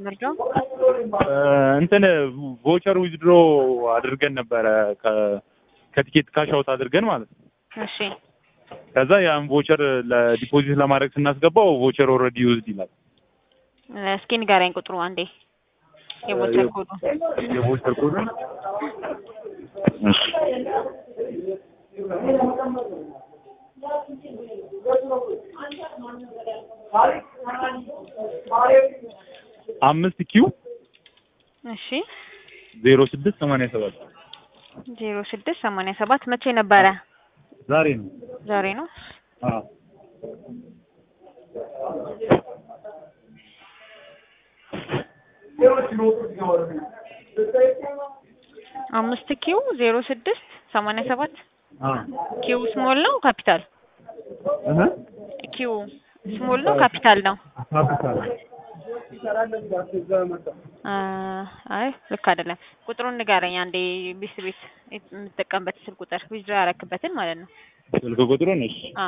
መርጃው እንትን ቮቸር ዊዝድሮ አድርገን ነበረ ከ- ከቲኬት ካሽ አውት አድርገን ማለት ነው። እሺ ከዛ ያን ቮቸር ለዲፖዚት ለማድረግ ስናስገባው ቮቸር ኦልሬዲ ዩዝድ ይላል። እስኪ ንገረኝ ቁጥሩ አንዴ የቦቸር ኮዱ የቮቸር ኮድ እሺ አምስት ኪው እሺ ዜሮ ስድስት ሰማንያ ሰባት ዜሮ ስድስት ሰማንያ ሰባት መቼ ነበረ? ዛሬ ነው። ዛሬ ነው። አዎ አምስት ኪው ዜሮ ስድስት ሰማንያ ሰባት አዎ ኪው ስሞል ነው ካፒታል? እህ ኪው ስሞል ነው ካፒታል ነው? ካፒታል አ አይ ልክ አይደለም። ቁጥሩን ንገረኝ አንዴ ቢስ ቤት የምትጠቀምበት ስልክ ቁጥር ዊዝድሮ ያረክበትን ማለት ነው። ስልክ ቁጥሩን እሺ አ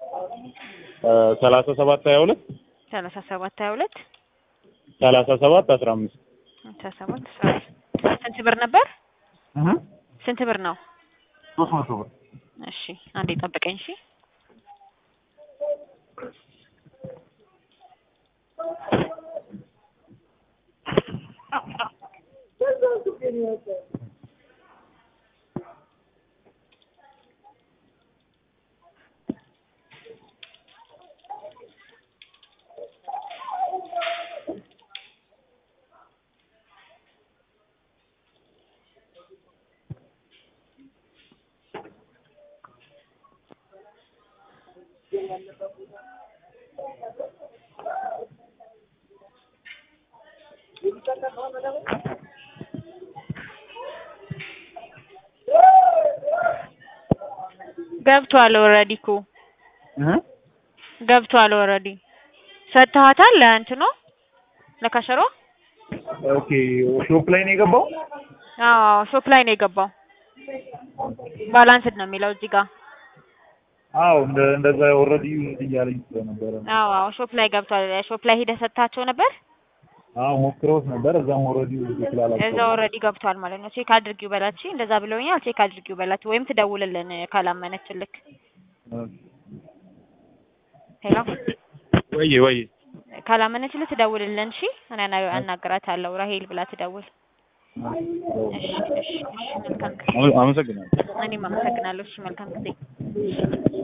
ሰላሳ ሰባት ሀያ ሁለት ሰላሳ ሰባት ሀያ ሁለት ሰላሳ ሰባት አስራ አምስት ሰላሳ ሰባት አስራ አምስት ስንት ብር ነበር? እህ ስንት ብር ነው? ሶስት መቶ ብር እሺ አንዴ ጠብቀኝ። እሺ ገብቷል ኦልሬዲ እኮ እህ ገብቷል ኦልሬዲ ሰጥተሃታል ለእንትኑ ለካሸሮ ኦኬ ሾፕ ላይ ነው የገባው አዎ ሾፕ ላይ ነው የገባው ባላንስድ ነው የሚለው እዚህ ጋር አዎ እንደ እንደዛ ኦልሬዲ ዩዝድ እያለኝ ስለነበረ ነው። አዎ አዎ ሾፕ ላይ ገብቷል ሾፕ ላይ ሂደህ ሰጥታቸው ነበር አዎ ሞክረውት ነበር እዛም ኦልሬዲ ዩዝድ ስላላቸው እዛ ኦልሬዲ ገብቷል ማለት ነው ቼክ አድርጊው በላት እሺ እንደዛ ብለውኛል ቼክ አድርጊው በላት ወይም ትደውልልን ካላመነችልክ ሄሎ ወይ ወይ ካላመነችልህ ትደውልልን እሺ እኔ አና- አናግራታለሁ ራሄል ብላ ትደውል እሺ እሺ እሺ መልካም ጊዜ አመሰግናለሁ። እኔም አመሰግናለሁ እሺ መልካም ጊዜ